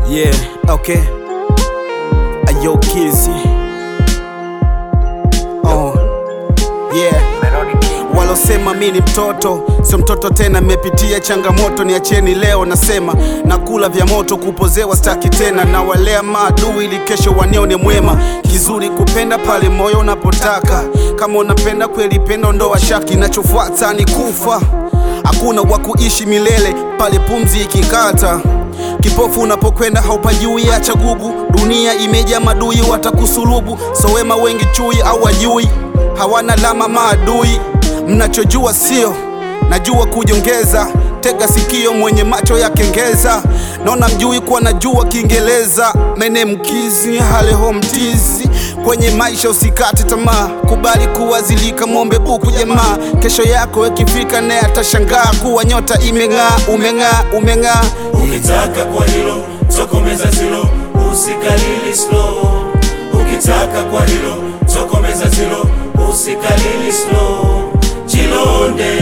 Yeah, okay. Ayo Kizzy. Oh, yeah. Walosema mi ni mtoto, sio mtoto tena, mmepitia changamoto, niacheni leo. Nasema nakula vya moto, kupozewa staki tena, na walea maadui ili kesho wanione mwema. Kizuri kupenda pale moyo unapotaka, kama unapenda kweli penda, ondoa shaki, nachofuata ni kufa. Hakuna wa kuishi milele pale pumzi ikikata. Kipofu unapokwenda haupajui, acha gugu. Dunia imejaa madui, watakusulubu. So wema wengi chui au wajui, hawana lama maadui. Mnachojua sio najua kujongeza. Tega sikio, mwenye macho ya kengeza. Naona mjui kuwa najua Kiingereza. Mene mkizi haleho mtizi kwenye maisha, usikate tamaa, kubali kuwazilika, mwombe buku jamaa. Kesho yako ikifika, naye atashangaa kuwa nyota imeng'aa. Umeng'aa, umeng'aa Ukitaka kwa hilo tokomeza zilo, usikalili slow. Ukitaka kwa hilo tokomeza zilo, usikalili slow. Jilonde,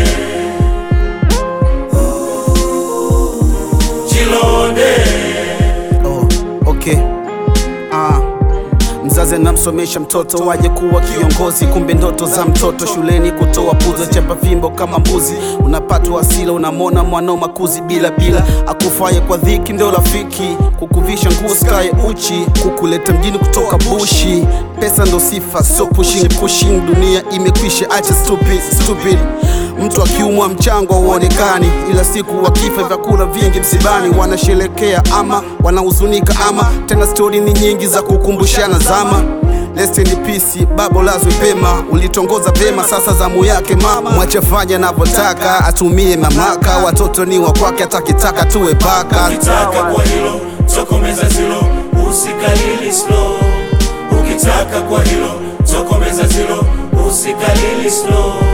jilonde. Oh, okay. Ah. Mzazi anamsomesha mtoto waje kuwa kiongozi, kumbe ndoto za mtoto shuleni kutoa puzo, chapa fimbo kama mbuzi. Unapatwa asila, unamwona mwanao makuzi bila bila, akufaye kwa dhiki ndio rafiki, kukuvisha nguo skaye uchi, kukuleta mjini kutoka bushi. Pesa ndo sifa, so pushing pushing, dunia imekwisha, acha stupid stupid. Mtu akiumwa mchango hauonekani, ila siku wakifa vyakula vingi msibani, wanasherekea ama wanahuzunika, ama tena stori ni nyingi za kukumbushana zama. Rest in peace, babo lazwe pema, ulitongoza pema, sasa zamu yake mama. Mwache fanya anavyotaka, atumie mamlaka, watoto ni wa kwake, atakitaka tuwe paka. Ukitaka kwa hilo tokomeza zilo, usikalili slow. Ukitaka kwa hilo tokomeza zilo, usikalili slow.